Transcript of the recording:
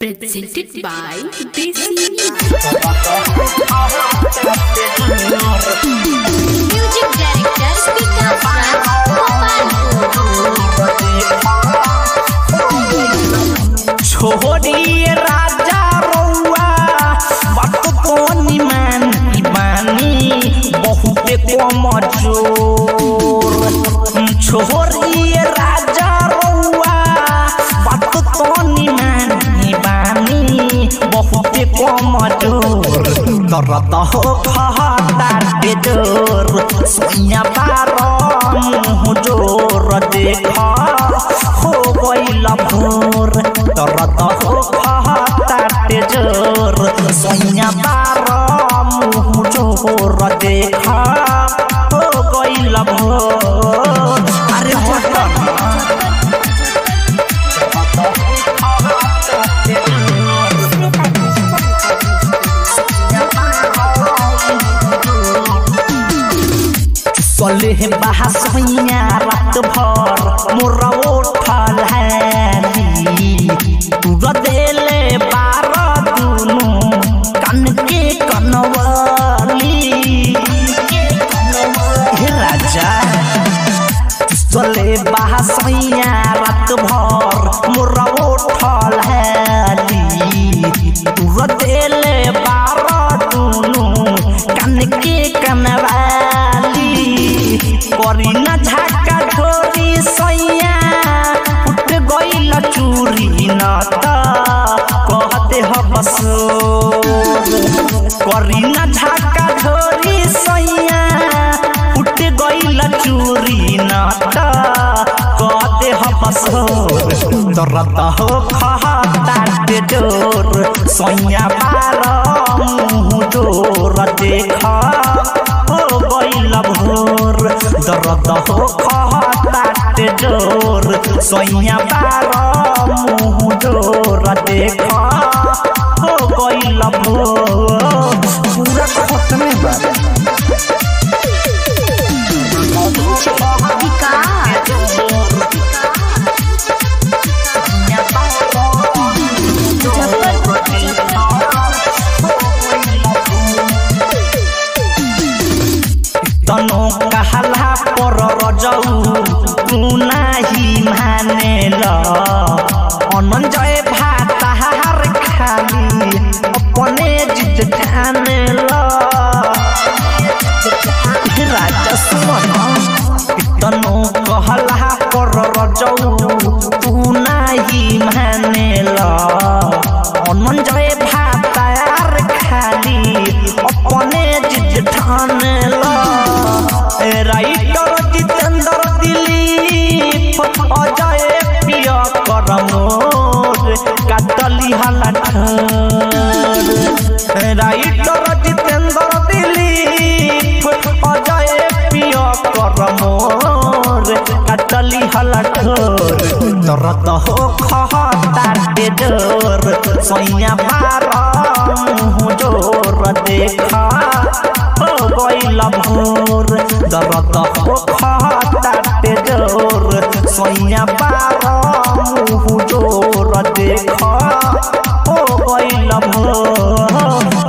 Presented by DC Music director Speaker Frank छोड़िए राजा रउआ बात कोनी मानी बानी बहुते कमजोर छोड़िए राजा रउआ बात कोनी मानी बानी बहुते कमजोर दर्द हो खाता के जोर सोया बारो मुँह जोर देखा हो गइल भोर दर्द हो खाता के जोर सोया बारो मुँह जोर देखा हो गइल भोर अरे बटन सले बहसैया रात भर मोरा उठल है तू देले बार दुनु कन के कनवाली हे राजा चले बहसैया रात भर मोरा उठल है तू देले बार दुनु कन के कनवाली करी न झाका ढोरी सैया उठ गइल चूरी न त कहते ह बसो करी न झाका ढोरी सैया उठ गइल चूरी न त कहते ह बसो दर्द हो खाता के जोर सैया बार मुँह जोर देखा हो गइल भोर दर्द हो खाता के जोर सैया बार मुँह जोर देखा हो गइल भोर पूरा खत में बा तनो कहला पर रजऊ तू नाही मानेल अनंजय भाताहार खाली अपने जिद ठानेल राजा सुमन तनो कहला पर रजऊ तू नाही मानेल अनंजय भाताहार खाली अपने जिद ठानेल राइटर जितेंद्र दिलीप अजय प्रिय करमोर काटली हलाठ राइटर जितेंद्र दिलीप अजय प्रिय करमोर काटली हलाठ दर्द हो खाता के जोर सैया बार मुँह जोर देखा हो गइल भोर दर्द हो खाता के जोर सैया बार मुँह जोर देखा हो गइल भोर